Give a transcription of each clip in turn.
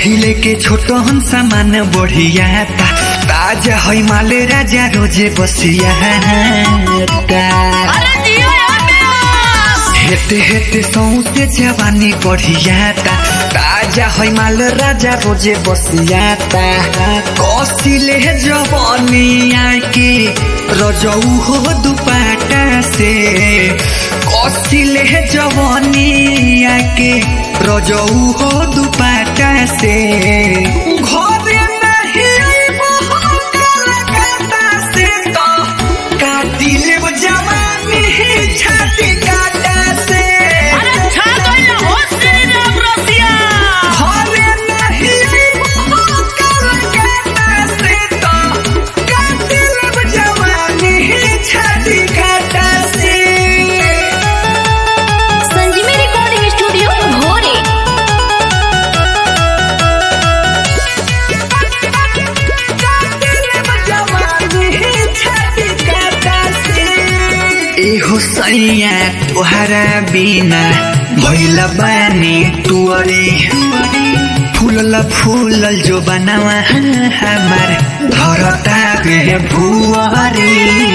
पहिले के छोटो हम सामान बढ़िया ता ताजा है माल राजा रोजे बसिया ता अरे जियो यार प्यास हेते हेते सौसे जवानी बढ़िया ता ताजा है माल राजा रोजे बसिया ता कसिले जवानी आके रजऊ हो दुपाटा से कसिले जवानी आके रजऊ हो दुपाटा से घरे नहीं आइबो हम कलकत्ता से तो काटिले वो जवानी छाती काटा से अरे छा गइल हो श्री राम रसिया घरे नहीं आइबो हम कलकत्ता से तो काटिले वो जवानी छाती काटा से संजीवी रिकॉर्डिंग स्टूडियो भोरे एहो सैया तोहरा बिना भैल बानी तुअरे फूलल फूलल जो बनावा हमार धरता बे भुअरे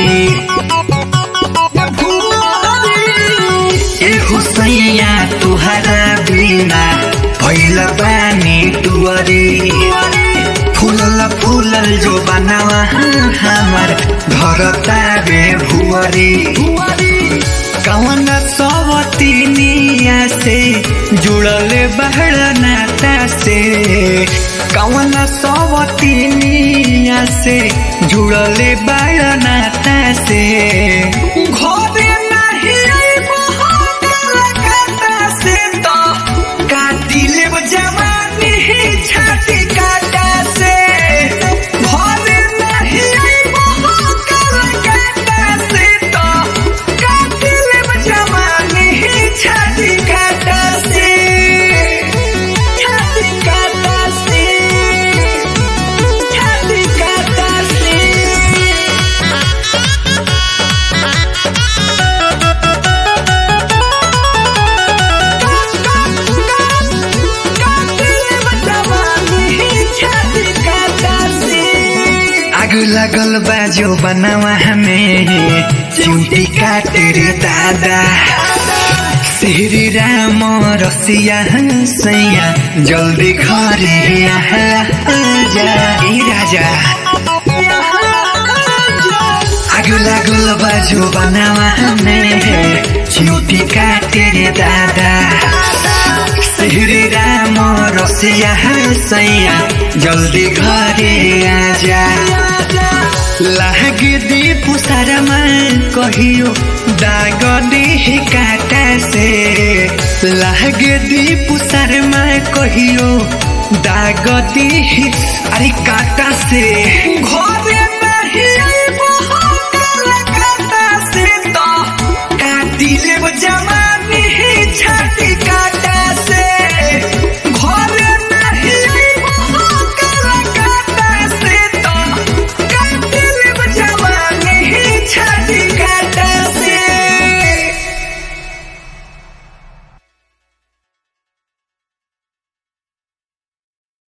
एहो सैया तोहरा बिना भैल बानी तुअरे फूलल फूलल जो बनावा हमार धरता बे भुअरे कवन सवतिनिया से जुड़ल बहड़ नाता से कवन सवतिनिया से जुड़ल बहड़ नाता से घरे नाही आइबो हम कलकत्ता से तो काटी लेब जवानी छाती काटा से घरे नाही आइबो हम कलकत्ता से तो काटी लेब जवानी छाती काटा से छाती काटा से छाती काटा से आग लगल बाजो बनावा हमें चुटी काटे रे दादा श्री राम रसिया सैया जल्दी घरे आजा ए राजा आग लागल बाजो बनावा हमें चुटी काटे रे दादा श्री राम रसिया सैया जल्दी घरे आजा लाग दीप सारमा कहियो दाग देह काटा से लाग दीप सारमा कहियो दाग देह अरे काटा से घरे नहीं आइबो हम कलकत्ता से तो काटी लेब जमा